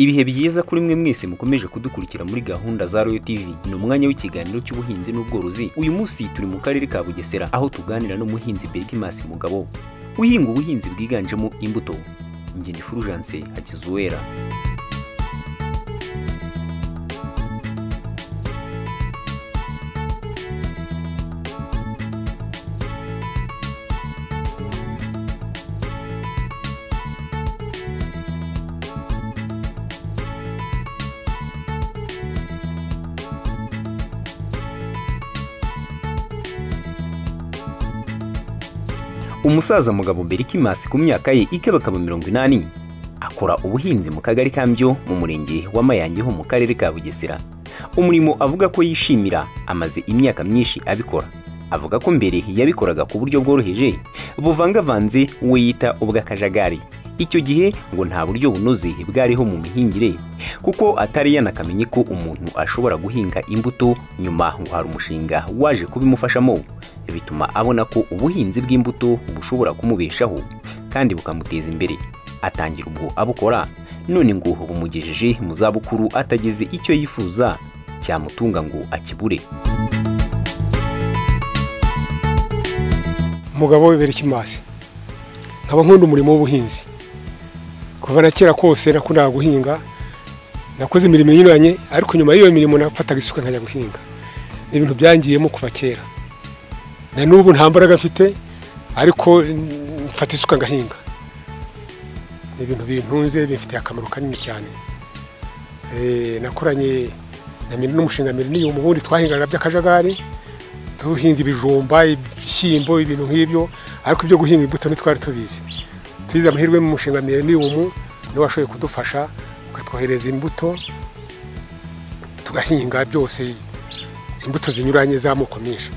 ibihe byiza kuri mwe mwese mukomeje kudukurikira muri gahunda za royo tv ni umwanya w'ikiganiro cy'ubuhinzi n'ubworozi uyu munsi turi mu karere ka bugesera aho tuganira n'umuhinzi bergimasi mugabo uhinga ubuhinzi bwiganjemo imbuto ngeni fulgence hakizuwera umusaza mugabo berikimasi ku myaka ye ikabakaba mirongo inani akora ubuhinzi mu kagari ka mbyo mu murenge wa mayange ho mu karere ka bugesera umurimo avuga ko yishimira amaze imyaka myinshi abikora avuga ko mbere yabikoraga ku buryo bworoheje buvangavanze uwo yita ubw'akajagari icyo gihe ngo nta buryo bunoze bwariho mu mihingire kuko atari yanakamenye ko umuntu ashobora guhinga imbuto nyuma ngo hari umushinga waje kubimufashamo bituma abona ko ubuhinzi bw'imbuto bushobora kumubeshaho kandi bukamuteza imbere atangira ubwo abukora none ngo bumugejeje mu zabukuru atagize icyo yifuza cyamutunga ngo akibure umugabo we berikimasi nkaba nkunda umurimo w'ubuhinzi kuva na kera kose nakundaga guhinga nakoze imirimo inyuranye ariko nyuma y'iyo mirimo nafataga isuka nkajya guhinga ni ibintu byangiyemo kuva kera na n'ubu nta mbaraga mfite ariko mfata isuka ngahinga ni ibintu bintunze bifitiye akamaro kanini cyane nakoranye na miri n'umushinga miri n'iyo ubundi twahingaga by'akajagari duhinga ibijumba ibishyimbo ibintu nk'ibyo ariko ibyo guhinga imbuto ntitwari tubizi tugize amahirwe mu mushinga milenium niwe washoboye kudufasha ukatwohereza imbuto tugahinga byose imbuto zinyuranye z'amoko menshi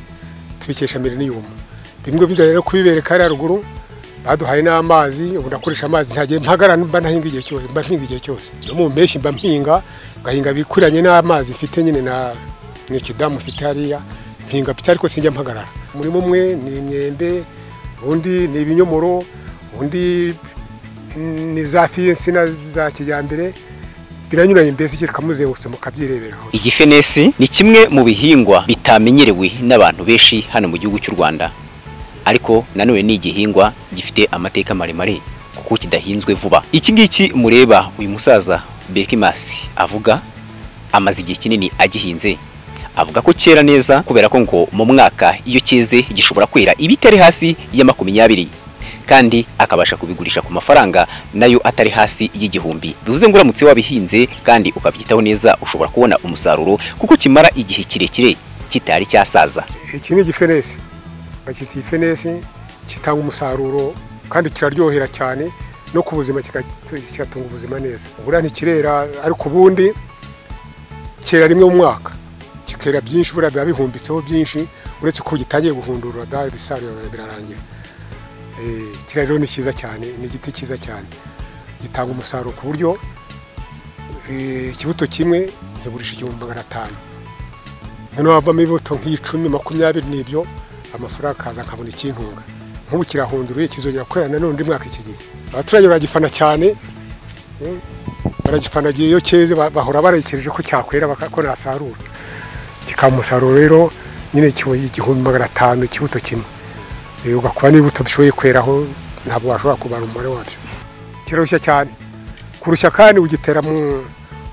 tubikesha milenium bimwe byo rero kubibereka hariya ruguru baduhaye n'amazi ubu ndakoresha amazi ntagiye mpagarara mba ntahinga igihe cyose mba mpinga igihe cyose no mu mpeshyi mba mpinga ngahinga bikuranye n'amazi mfite nyine na n'ikidamu mfite hariya mpinga mfite ariko sinjya mpagarara umurimo umwe ni imyembe undi ni ibinyomoro undi ni za fiyinsina za kijyambere biranyuranye mbese icyo tukamuzengurutse mukabyireberaho igifenesi ni kimwe mu bihingwa bitamenyerewe n'abantu benshi hano mu gihugu cy'u rwanda ariko nanone ni igihingwa gifite amateka maremare kuko kidahinzwe vuba iki ngiki mureba uyu musaza berikimasi avuga amaze igihe kinini agihinze avuga ko cyera neza kubera ko ngo mu mwaka iyo cyeze gishobora kwera ibitari hasi ya makumyabiri kandi akabasha kubigurisha ku mafaranga nayo atari hasi y'igihumbi bivuze ngo uramutse wabihinze kandi ukabyitaho neza ushobora kubona umusaruro kuko kimara igihe kirekire kitari cyasaza iki ni igifenesi bacyita igifenesi kitanga umusaruro kandi kiraryohera cyane no ku buzima kigatunga ubuzima neza buriya ntikirera ariko ubundi cyera rimwe mu mwaka kikera byinshi buriya biba bihumbitseho byinshi uretse ko gitangiye guhundurura bisaruye birarangira kiriya rero ni cyiza cyane ni igiti cyiza cyane gitanga umusaruro ku buryo ikibuto kimwe kigurisha igihumbi magana atanu noneho havamo ibibuto nk'icumi makumyabiri n'ibyo amafaranga akaza akabona ikintunga nk'ubu kirahunduriye kizongera kwera na none mwaka iki gihe abaturage baragifana cyane baragifana igihe iyo cyeze bahora baragekereje ko cyakwera ko nasarura kikaba umusaruro rero nyine igihumbi magana atanu ikibuto kimwe ugakuba n'ibibuto bishoboye kweraho ntabwo washobora kubara umubare wabyo kirushya cyane kurushya kandi ugitera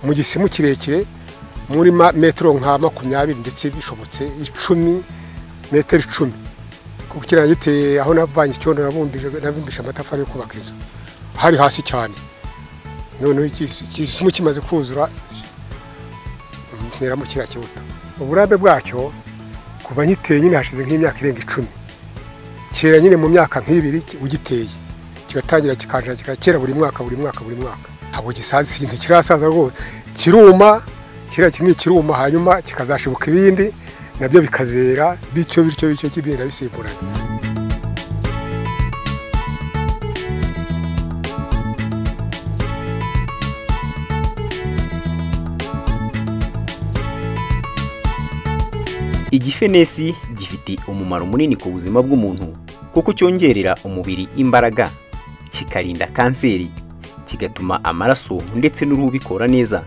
mu gisimu kirekire muri metero nka makumyabiri ndetse bishobotse icumi metero icumi kuko ikiraro giteye aho navanye icyondo nabumbije nabumbije amatafari yo kubaka inzu hari hasi cyane noneho igisima kimaze kuzura nteramo kiriya kibuto uburambe bwacyo kuva ngiteye nyine hashize nk'imyaka irenga icumi kera nyine mu myaka nk'ibiri ugiteye kigatangira kikanjira kikakera buri mwaka buri mwaka buri mwaka ntabwo gisaza ikintu kirasaza rwose kiruma kiriya kinini kiruma hanyuma kikazashibuka ibindi nabyo bikazera bityo bityo bityo kigenda bisimburana igifenesi gifite umumaro munini ku buzima bw'umuntu kuko cyongerera umubiri imbaraga kikarinda kanseri kigatuma amaraso ndetse n'uruhu bikora neza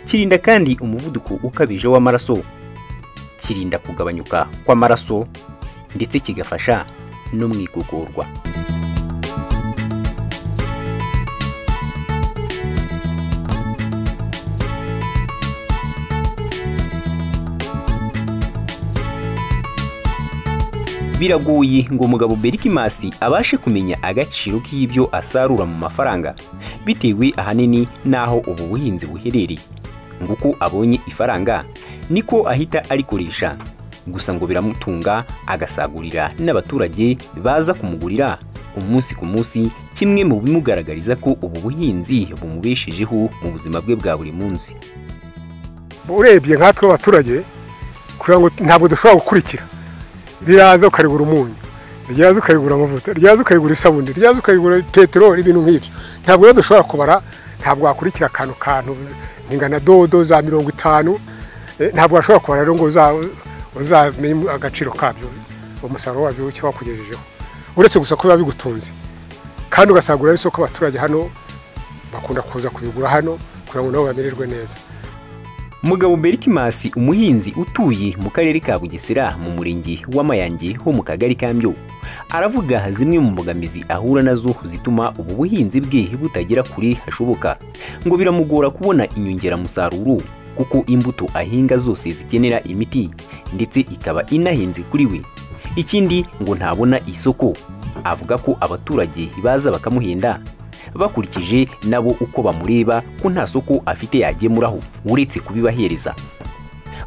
kirinda kandi umuvuduko ukabije w'amaraso kirinda kugabanyuka kw'amaraso ndetse kigafasha no mu igogorwa biragoye ngo umugabo berikimasi abashe kumenya agaciro k'ibyo asarura mu mafaranga bitewe ahanini n'aho ubu buhinzi buherereye ngo uko abonye ifaranga niko ahita arikoresha gusa ngo biramutunga agasagurira n'abaturage baza kumugurira umunsi ku munsi kimwe mu bimugaragariza ko ubu buhinzi bumubeshejeho mu buzima bwe bwa buri munsi urebye nkatwe abaturage kugira ngo ntabwo dushobora gukurikira riraza ukarigura umunyu ryaza ukarigura amavuta ryaza ukayigura isabune ryaza ukayigura peteroli ibintu nk'ibyo ntabwo rero dushobora kubara ntabwo wakurikira akantu kantu ingana dodo za mirongo itanu eh, ntabwo washobora kubara rero ngo uza- uzamenye agaciro kabyo umusaruro wabyo icyo wakugejejeho uretse gusa ko biba bigutunze kandi ugasagura n'isoko abaturage hano bakunda kuza kubigura hano kugira ngo nabo bamererwe neza Mugabo Berikimasi umuhinzi utuye mu karere ka Bugesera mu murenge w'Amayange ho mu kagari ka Mbyo aravuga zimwe mu mbogamizi ahura nazo zituma ubu buhinzi bwe butagera kure hashoboka ngo biramugora kubona inyongeramusaruro kuko imbuto ahinga zose zikenera imiti ndetse ikaba inahenze kuri we ikindi ngo ntabona isoko avuga ko abaturage baza bakamuhenda bakurikije nabo uko bamureba ko nta soko afite yagemuraho uretse kubibahereza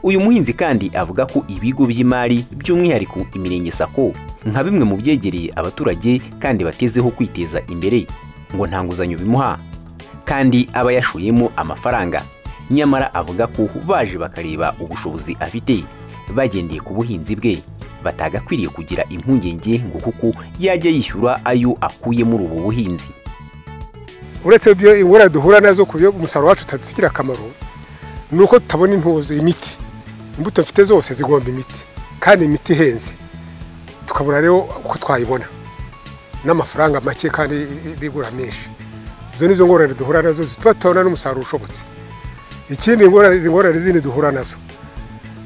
uyu muhinzi kandi avuga ko ibigo by'imari by'umwihariko imirenge sako nka bimwe mu byegereye abaturage kandi batezeho kwiteza imbere ngo nta nguzanyo bimuha kandi aba yashoyemo amafaranga nyamara avuga ko baje bakareba ubushobozi afite bagendeye ku buhinzi bwe batagakwiriye kugira impungenge ngo kuko yajya yishyura ayo akuye muri ubu buhinzi uretse ibyo ingorane duhura nazo ku byo umusaruro wacu utagirira akamaro ni uko tutabona intuzi imiti imbuto mfite zose zigomba imiti kandi imiti ihenze tukabura rero uko twayibona n'amafaranga make kandi bigura menshi izo nizo ngorane duhura nazo zituma tutabona n'umusaruro ushobotse ikindi ingorane izi ngorane zindi duhura nazo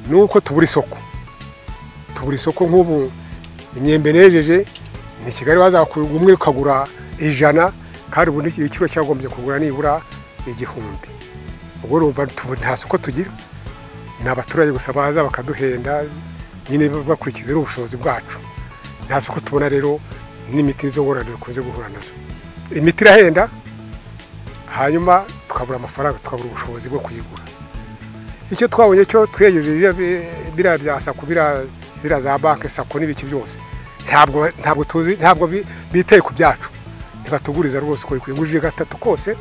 ni uko tubura isoko tubura isoko nk'ubu imyembe nejeje ni kigali wazakugura umwe ukagura ijana kandi ubundi igiciro cyagombye kugura nibura igihumbi ubwo urumva tubu- nta soko tugira ni abaturage gusa baza bakaduhenda nyine bakurikiza n'ubushobozi bwacu nta soko tubona rero n'imiti nizo ngorane dukunze guhura nazo imiti irahenda hanyuma tukabura amafaranga tukabura ubushobozi bwo kuyigura icyo twabonye cyo twegeze biriya bi- biriya bya sako biriya ziriya za banki sako n'ibiki byose ntabwo ntabwo tuzi ntabwo bi- bitaye ku byacu ntibatuguriza rwose uko bikwiye ingujije gatatu kose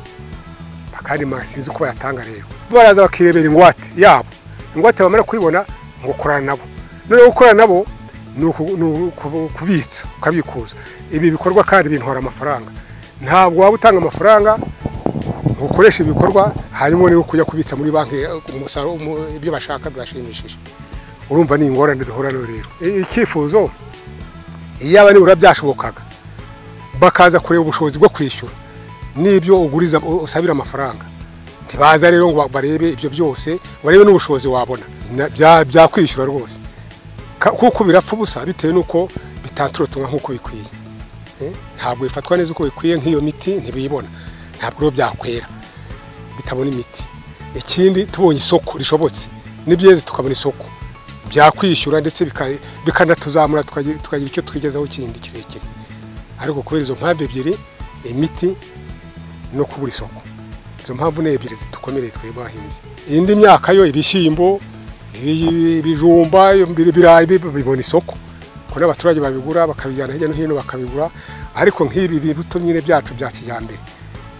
kandi sinzi uko bayatanga rero baraza bakirebera ingwate yabo ingwate bamara kuyibona ngo korana nabo noneho gukorana nabo ni uku- ni uku- kubitsa ukabikuza ibi bikorwa kandi bintwara amafaranga ntabwo waba utanga amafaranga ngo ukoreshe ibikorwa hanyuma niba kujya kubitsa muri banki eh, umusaruro umu- ibyo bashaka bibashimishije urumva ni ingorane duhura nayo rero I- icyifuzo iyaba nibura byashobokaga bakaza kureba ubushobozi bwo kwishyura n'ibyo uguriza usabira amafaranga ntibaza rero ngo barebe ibyo byose ngo barebe n'ubushobozi wabona Na- bya- byakwishyura rwose Ka- kuko birapfa ubusa bitewe n'uko bitaturutumwa nk'uko bikwiye Eh, ntabwo bifatwa neza uko bikwiye nk'iyo miti ntibiyibona ntabwo rero byakwera bitabona imiti ikindi tubonye isoko rishobotse n'ibyeze tukabona isoko byakwishyura ndetse bika- bikanatuzamura tukagira tukagira icyo twigezaho kindi kirekire ariko kubera izo mpamvu ebyiri imiti no kubura isoko izo mpamvu ni ebyiri zidukomereye twebwe abahinzi indi myaka yo ibishyimbo ibi- ibijumba ibi- ibirayi bi- bibona isoko kuko n'abaturage babigura bakabijyana hirya no hino bakabigura ariko nk'ibi bibuto nyine byacu bya kijyambere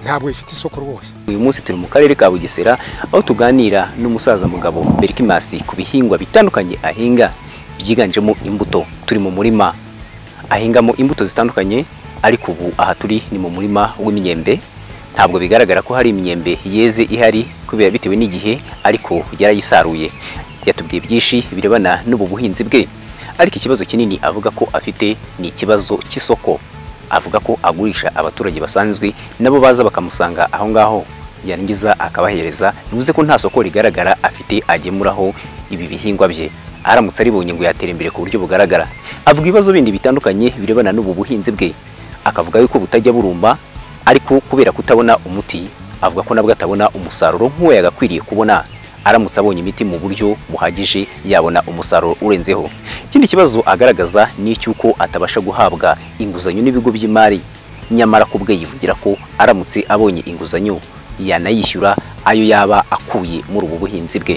ntabwo bifite isoko rwose uyu munsi turi mu karere ka bugesera aho tuganira n'umusaza mugabo berikimasi ku bihingwa bitandukanye ahinga byiganjemo imbuto turi mu murima ahingamo imbuto zitandukanye ariko ubu aha turi ni mu murima w'imyembe ntabwo bigaragara ko hari imyembe yeze ihari kubera bitewe n'igihe ariko yarayisaruye yatubwiye byinshi birebana n'ubu buhinzi bwe ariko ikibazo kinini avuga ko afite ni ikibazo cy'isoko avuga ko agurisha abaturage basanzwe nabo baza bakamusanga aho ngaho yarangiza akabahereza bivuze ko nta soko rigaragara afite agemuraho ibi bihingwa bye aramutse aribonye ngo yatera imbere ku buryo bugaragara avuga ibibazo bindi bitandukanye birebana n'ubu buhinzi bwe akavuga yuko butajya burumba ariko kubera kutabona umuti avuga ko nabwo atabona umusaruro nk'uwo yagakwiriye kubona aramutse abonye imiti mu buryo buhagije yabona umusaruro urenzeho ikindi kibazo agaragaza ni icy'uko atabasha guhabwa inguzanyo n'ibigo by'imari nyamara ku bwe yivugira ko aramutse abonye inguzanyo yanayishyura ayo yaba akuye muri ubu buhinzi bwe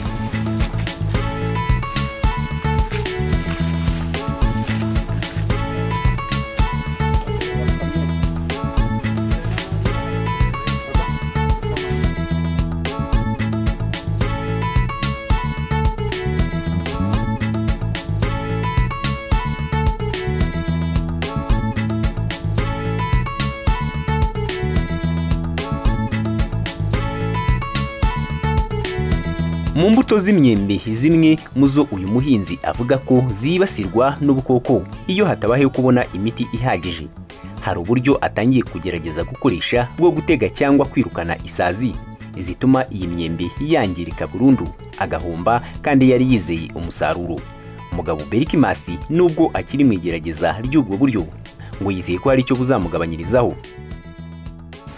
mu mbuto z'imyembe zimwe mu zo uyu muhinzi avuga ko zibasirwa n'ubukoko iyo hatabayeho kubona imiti ihagije hari uburyo atangiye kugerageza gukoresha bwo gutega cyangwa kwirukana isazi zituma iyi myembe yangirika burundu agahomba kandi yari yizeye umusaruro umugabo berikimasi nubwo akiri mu igerageza ry'ubwo buryo ngo yizeye ko hari icyo buzamugabanyirizaho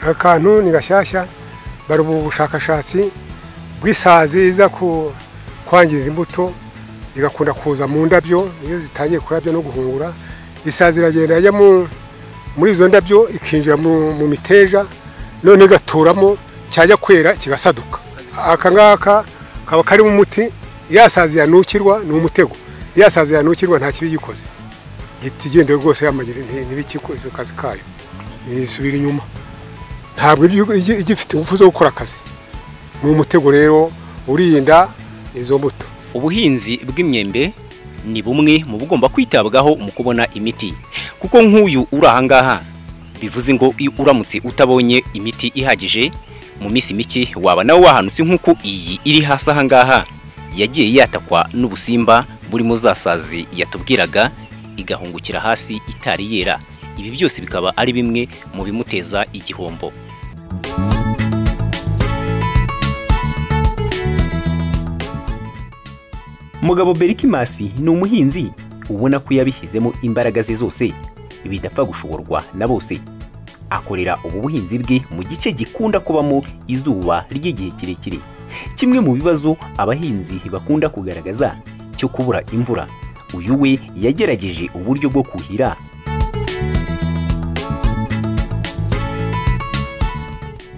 akantu ni gashyashya bari ubu bushakashatsi bw'isazi iza ku- kwangiza imbuto igakunda kuza mu ndabyo iyo zitangiye kurabya no guhungura isazi iragenda yajya mu- muri izo ndabyo ikinjira mu mu miteja none igaturamo cyajya kwera kigasaduka aka ngaka kaba karimo umuti ya sazi yanukirwa ni umutego ya sazi yanukirwa nta kibi gikoze ihita igenda rwose yamagira ntibikikoze akazi kayo isubira inyuma ntabwo ibi- igi- igifite ingufu zo gukora akazi ni umutego rero urinda izo mbuto ubuhinzi bw'imyembe ni bumwe mu bugomba kwitabwaho mu kubona imiti kuko nk'uyu uri aha ngaha bivuze ngo iyo uramutse utabonye imiti ihagije mu minsi mike waba nawe wahanutse nk'uko iyi iri hasi aha ngaha yagiye yatakwa n'ubusimba burimo za sazi yatubwiraga igahungukira hasi itari yera ibi byose bikaba ari bimwe mu bimuteza igihombo Mugabo Berikimasi ni umuhinzi ubona ko yabishyizemo imbaraga ze zose bidapfa gushoborwa na bose akorera ubu buhinzi bwe mu gice gikunda kubamo izuba ry'igihe kirekire kimwe mu bibazo abahinzi bakunda kugaragaza cyo kubura imvura uyu we yagerageje uburyo bwo kuhira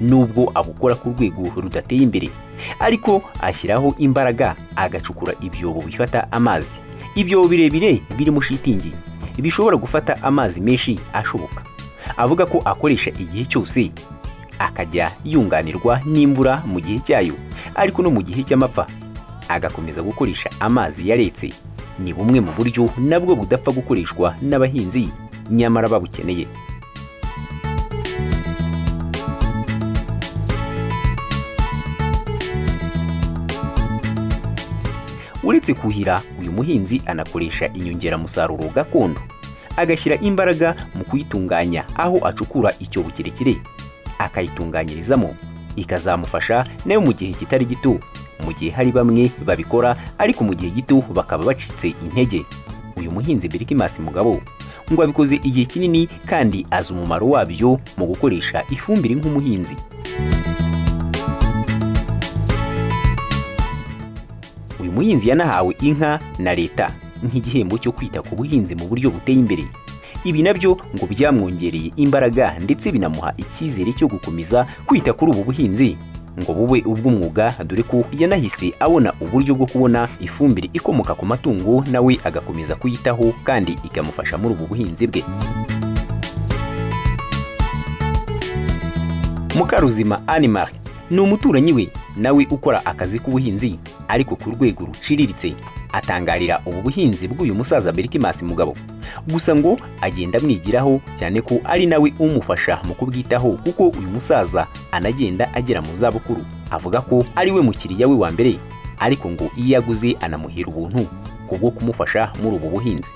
nubwo abukora ku rwego rudateye imbere ariko ashyiraho imbaraga agacukura ibyobo bifata amazi ibyobo birebire birimo shitingi bishobora gufata amazi menshi ashoboka avuga ko akoresha igihe cyose akajya yunganirwa n'imvura mu gihe cyayo ariko no mu gihe cy'amapfa agakomeza gukoresha amazi yaretse ni bumwe mu buryo nabwo budapfa gukoreshwa n'abahinzi nyamara babukeneye uretse kuhira uyu muhinzi anakoresha inyongeramusaruro gakondo agashyira imbaraga mu kuyitunganya aho acukura icyobo kirekire akayitunganyirizamo ikazamufasha nayo mu gihe kitari gito mu gihe hari bamwe babikora ariko mu gihe gito bakaba bacitse intege uyu muhinzi berikimasi mugabo ngo abikoze igihe kinini kandi azi umumaro wabyo mu gukoresha ifumbire nk'umuhinzi uyu umuhinzi yanahawe inka na leta nk'igihembo cyo kwita ku buhinzi mu buryo buteye imbere ibi nabyo ngo byamwongereye imbaraga ndetse binamuha icyizere cyo gukomeza kwita kuri ubu buhinzi ngo bube ubw'umwuga dore ko yanahise abona uburyo bwo kubona ifumbire ikomoka ku matungo nawe agakomeza kuyitaho kandi ikamufasha muri ubu buhinzi bwe mukaruzima animal ni umuturanyi we nawe ukora akazi k'ubuhinzi ariko ku rwego ruciriritse atangarira ubu buhinzi bw'uyu musaza berikimasi mugabo gusa ngo agenda amwigiraho cyane ko ari nawe umufasha mu kubwitaho kuko uyu musaza anagenda agera mu zabukuru avuga ko ari we mukiriya we wa mbere ariko ngo iyo aguze anamuhera ubuntu kubwo kumufasha muri ubu buhinzi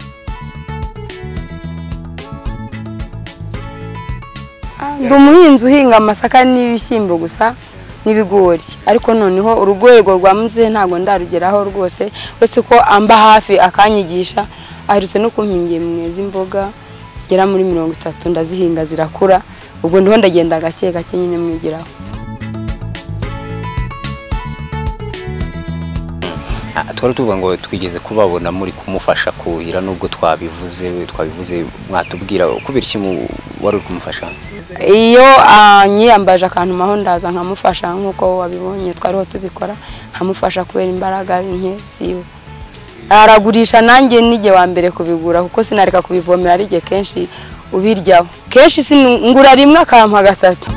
ndi umuhinzi uhinga amasaka n'ibishyimbo gusa n'ibigori ariko noneho urwego rwa muze ntabwo ndarugeraho rwose uretse ko amba hafi akanyigisha aherutse no kumpingira mwe z'imboga zigera muri mirongo itatu ndazihinga zirakura ubwo ndiho ndagenda gake gake nyine mwigiraho twari tuvuga ngo twigeze kubabona muri kumufasha kuhira nubwo twabivuze twabivuze mwatubwira kubera iki wari uri kumufasha iyo nyiyambaje akantu maho ndaza nkamufasha nk'uko wabibonye twariho tubikora nkamufasha kubera imbaraga nke siwe aragurisha nanjye nijye wa mbere kubigura kuko sinareka kubivomera ari igihe kenshi ubiryaho kenshi ngura rimwe akampa gatatu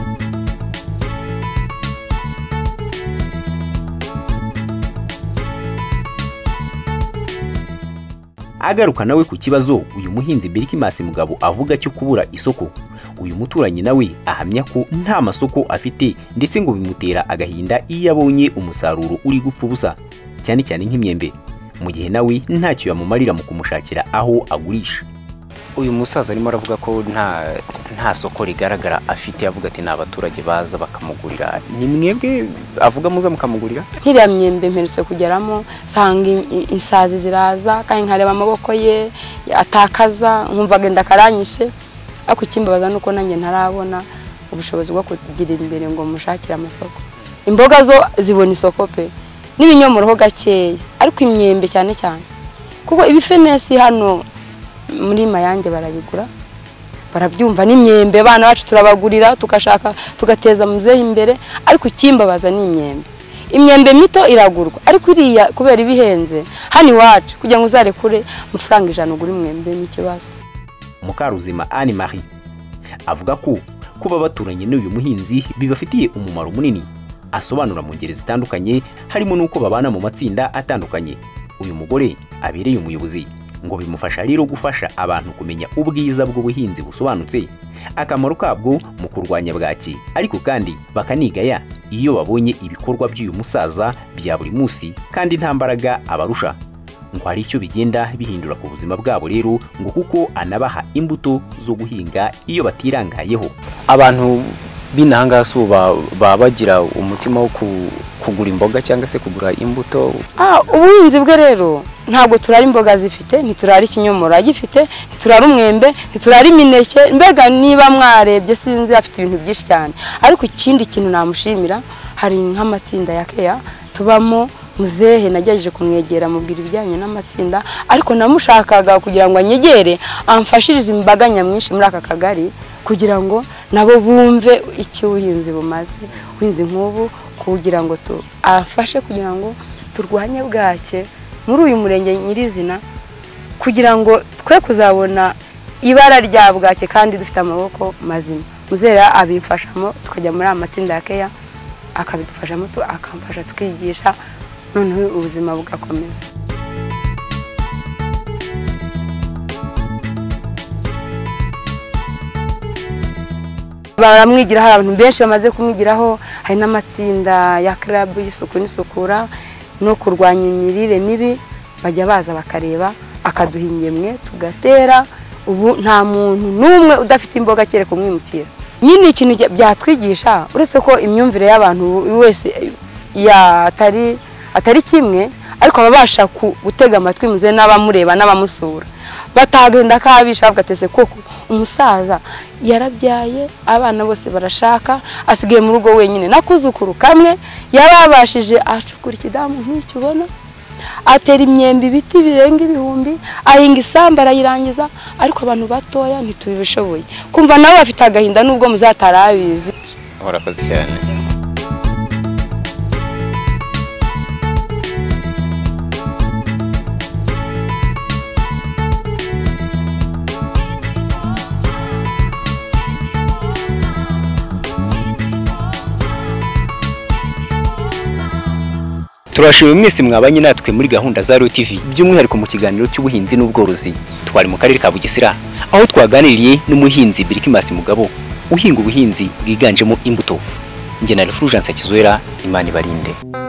agaruka nawe ku kibazo uyu muhinzi berikimasi mugabo avuga cyo kubura isoko uyu muturanyi nawe ahamya ko nta masoko afite ndetse ngo bimutera agahinda iyo abonye umusaruro uri gupfa ubusa cyane cyane nk'imyembe mu gihe nawe ntacyo yamumarira mu kumushakira aho agurisha uyu musaza arimo aravuga ko nta nta soko rigaragara afite avuga ati ni abaturage baza bakamugurira ni mwebwe avuga muza mukamugurira nk'iriya myembe mperutse kugeramo nsanga i- isazi ziraza kandi nkareba amaboko ye atakaza nkumva agenda akaranyishe ariko ikimbabaza ni uko nanjye ntarabona ubushobozi bwo kugira imbere ngo mushakire amasoko imboga zo zibona isoko pe n'ibinyomoro ho gakeya ariko imyembe cyane cyane kuko ibifenesi hano muri mayange barabigura barabyumva n'imyembe abana bacu turabagurira tugashaka tugateza muzehe imbere ariko ikimbabaza ni imyembe imyembe mito iragurwa ariko iriya kubera iba ihenze hano iwacu kugira ngo uzarekure amafaranga ijana ugura imyembe ni ikibazo mukaruzima anne marie avuga ko kuba baturanye n'uyu muhinzi bibafitiye umumaro munini asobanura mu ngeri zitandukanye harimo n'uko babana mu matsinda atandukanye uyu mugore abereye umuyobozi ngo bimufasha rero gufasha abantu kumenya ubwiza bw'ubuhinzi busobanutse akamaro kabwo mu kurwanya bwaki ariko kandi bakanigaya iyo babonye ibikorwa by'uyu musaza bya buri munsi kandi nta mbaraga abarusha ngo hari icyo bigenda bihindura ku buzima bwabo rero ngo kuko anabaha imbuto zo guhinga iyo batirangayeho abantu b'inahanga si ubu ba- baba bagira umutima wo ku- kugura imboga cyangwa se kugura imbuto Ah, ubuhinzi bwe rero ntabwo turara imboga zifite ntiturara ikinyomoro agifite ntiturara umwembe ntiturara imineke mbega niba mwarebye sinzi afite ibintu byinshi cyane ariko ikindi kintu namushimira hari nk'amatsinda ya keya tubamo muzehe nagerageje kumwegera mubwira ibijyanye n'amatsinda ariko namushakaga kugira ngo anyegere amfashirize imbaga nyamwinshi muri aka kagari kugira ngo nabo bumve icyo ubuhinzi bumaze ubuhinzi nk'ubu kugira ngo tu- afashe kugira ngo turwanye bwake muri uyu murenge nyirizina kugira ngo twe kuzabona ibara rya bwake kandi dufite amaboko mazima muzera abimfashamo tukajya muri aya matsinda ya keya akabidufashamo tu- akamfasha tukigisha noneho ubuzima bugakomeza baramwigiraho hari abantu benshi bamaze kumwigiraho hari n'amatsinda ya club y'isuku n'isukura no kurwanya imirire mibi bajya baza bakareba akaduha ingemwe tugatera ubu nta muntu n'umwe udafite imboga kereka umwimukira nyine ikintu bya- byatwigisha uretse ko imyumvire y'abantu buri wese yatari atari kimwe ariko ababasha ku- gutega amatwi muze n'abamureba n'abamusura batagenda kabisha bavuga ati "Ese koko umusaza yarabyaye abana bose barashaka asigaye mu rugo wenyine nakuzukuru kamwe yarabashije acukura ikidamu nk'icyo ubona atera imyembe ibiti birenga ibihumbi ahinga isambu arayirangiza ariko abantu batoya ntitubibishoboye kumva nabo bafite agahinda nubwo muzatarabizi urakoze cyane turashimye mwese mwabanye natwe muri gahunda za Royal TV by'umwihariko mu kiganiro cy'ubuhinzi n'ubworozi twari mu karere ka Bugesera aho twaganiriye n'umuhinzi Birikimasi Mugabo uhinga ubuhinzi bwiganjemo imbuto njye na Fulgence Kizwera Imana ibarinde